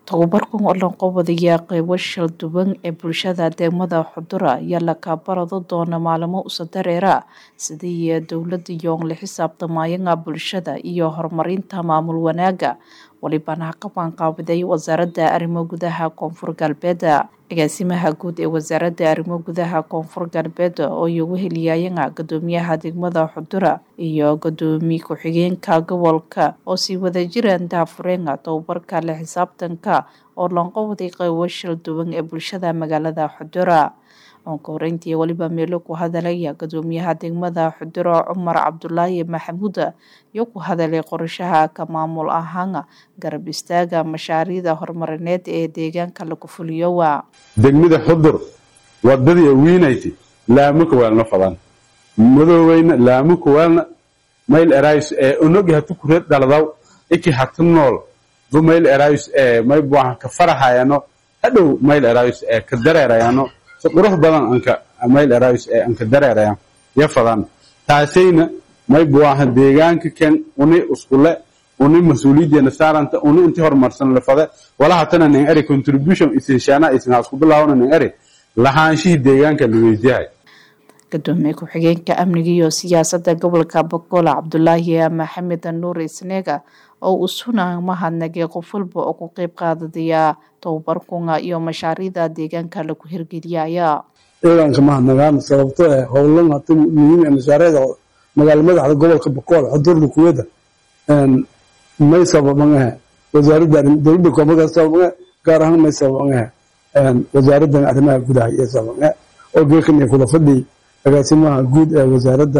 Tababarkan oo la qabanayaa qaybo shil duwan ee bulshada degmada Xudura ayaa la kabarado doona maalmo usa dareera sidii dowlada yoon la xisaabtamayanga bulshada iyo horumarinta maamul wanaaga walibana qaban qaabiday wasaaradda arrimo gudaha koonfur galbeed agaasimaha guud ee wasaaradda arrimo gudaha koonfur galbeed oo iyagu heliyayanga gudoomiyaha degmada Xudura iyo gudoomiye ku-xigeenka gobolka oo sii wada jiraan daafureenga tababarka la xisaabtanka oo lanqowday qaybo shil duwan ee bulshada magaalada Xudura onka horeyntii waliba meelo ku hadalaya gudoomiyaha degmada Xudura Cumar Cabdulaahi Maxamuud iyo ku hadalay qorshaha ka maamul ahaan garab istaaga mashaariicda horumarineed ee deegaanka lagu fuliyo waa degmada xudur wadadii wiinayti laamo kawaalna fadan madooweyna laamo kawaalna mayl erays ee onogi hatu kureed dhaladaw iki hatu nool du mayl erays ee may buaha ka farahayano hadhow mayl erays ee ka dareerayano si qurux badan anka mayl erays ee anka dareerayan ya fadan taasayna may buaha deegaanka ken uni uskule uni mas-uuliyadeena saaranta uni inti horumarsan lafade walaha tana nin eri contribution isinshaana isinha isku bilaawna nin eri lahaanshihii deegaanka la weydiyahay gudoomiye ku-xigeenka amniga iyo siyaasadda gobolka bogola cabdulaahi maxamed nuur isneega oo uu suna mahadnagay qof walba oo ku qeyb qaadadaya tababarkunga iyo mashaariicda deegaanka lagu hirgeliyaya ciidanka mahadnagaan sababto eh howlan hata muhiim ee mashaariicda magaala madaxda gobolka bogool xudurda kuwada may sababangahe wasaaradda dowladda koonfurka sababangahe gaar ahaan may sababangahe wasaaraddan arrimaha gudaha iyo sababangahe oo geekan iyo kula fadhi agaasimaha guud ee wasaaradda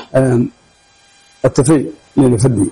atafey nila fadhi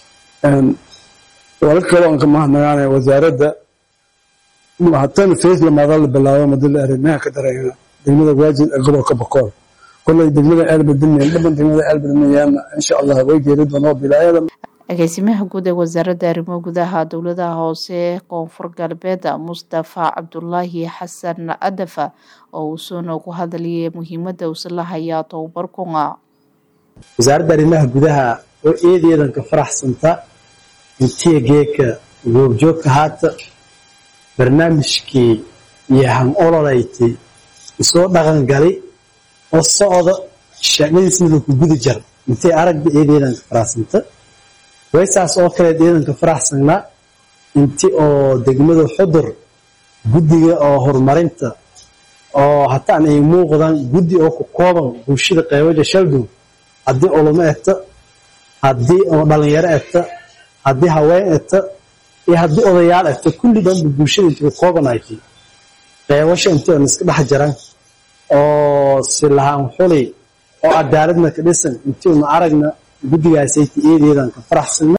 walka kale aan ka mahadnagaanaya wasaaradda hatan fees lamaada la bilaabo madala arrimaha ka dareena degmada waajid ee gobolka bokool kolay degmada aalbadilmeen dhaban degmada aalbadilmeyaana insha allah way geeri doonoo bilaayada agaasimaha guud ee wasaaradda arrimo gudaha dowladaha hoose koonfur galbeed mustafa cabdulaahi xasan adafa oo uu soona ku hadlayay muhiimada uusala hayaa tababarkunga wasaaradda arrimaha gudaha oo eedeedan ka faraxsanta intiya geeka goobjoogka haata barnaamijkii iyo han ololayti isoo dhaqan gali oo socda shaqadiisna laku guda jar intay aragba eedeedan ka faraxsanta waysaas oo kaleed ciidanka faraxsanaa inti oo degmada xudur guddiga oo horumarinta oo hataan ay muuqdaan guddi oo ku kooban bulshada qeybaja shaldow haddii ulumo egta haddii oo dhalinyaro egta haddii haween egta iyo haddii odayaal egta kulli dhanba bulshada inti ku koobanaytay qeybasha intii oon iska dhex jaran oo silahaan xuli oo cadaaladna ka dhisan intii una aragna guddigaasayta eedeedan ka faraxsana